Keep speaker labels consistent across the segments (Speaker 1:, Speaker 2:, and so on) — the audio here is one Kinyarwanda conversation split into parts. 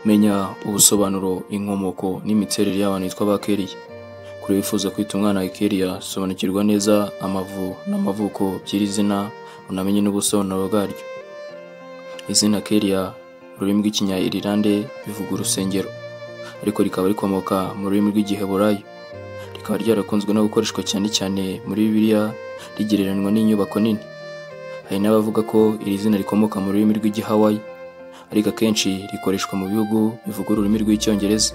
Speaker 1: menya ubusobanuro inkomoko n'imiterere y'abantu bitwa ba keriya kuri wifuza kwita umwana wawe keriya sobanukirwa neza amavu n'amavuko by'iri zina unamenye n'ubusobanuro bwaryo izina keriya mu rurimi rw'ikinyayirilande bivuga urusengero ariko rikaba rikomoka mu rurimi rw'igiheburayo rikaba ryarakunzwe no gukoreshwa cyane cyane muri bibiliya rigereranywa n'inyubako nini hari n'abavuga ko iri zina rikomoka mu rurimi rw'igihawayi ariko akenshi rikoreshwa mu bihugu bivuga ururimi rw'icyongereza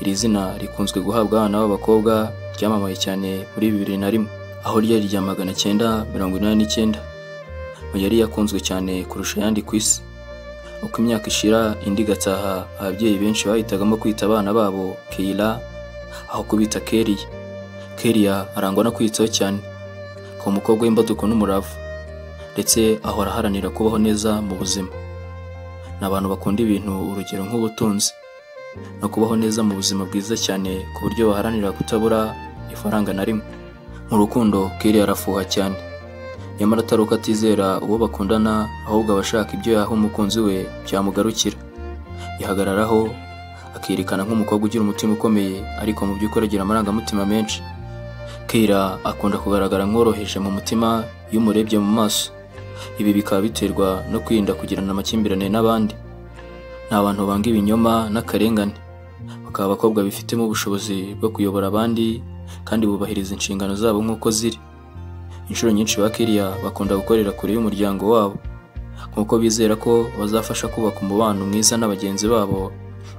Speaker 1: iri zina rikunzwe guhabwa abana b'abakobwa ryamamaye cyane muri bibiri na rimwe aho ryari irya magana cyenda mirongo inani n'icyenda mu yari yakunzwe cyane kurusha ayandi ku isi uko imyaka ishira indi igataha ababyeyi benshi bahitagamo kwita abana babo keila aho kubita keriya keriya arangwa no kwitaho cyane ku mukobwa w'imbaduko n'umurava ndetse ahora aharanira kubaho neza mu buzima ni abantu bakunda ibintu urugero nk'ubutunzi no kubaho neza mu buzima bwiza cyane ku buryo baharanira kutabura ifaranga na rimwe mu rukundo keriya arafuha cyane nyamara atari uko atizera uwo bakundana ahubwo aba ashaka ibyo yaha umukunzi we byamugarukira yihagararaho akerekana nk'umukobwa ugira umutima ukomeye ariko mu by'ukuri agira amarangamutima menshi kera akunda kugaragara nk'uworoheje mu mutima iyo umurebye mu maso ibi bikaba biterwa no kwirinda kugirana amakimbirane n'abandi ni abantu banga ibinyoma n'akarengane bakaba abakobwa bifitemo ubushobozi bwo kuyobora abandi kandi bubahiriza inshingano zabo nk'uko ziri inshuro nyinshi ba kiriya bakunda gukorera kure y'umuryango wabo nk'uko bizera ko bazafasha kubaka umubano mwiza na bagenzi babo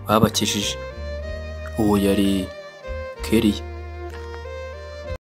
Speaker 1: babakijije uwo yari keriya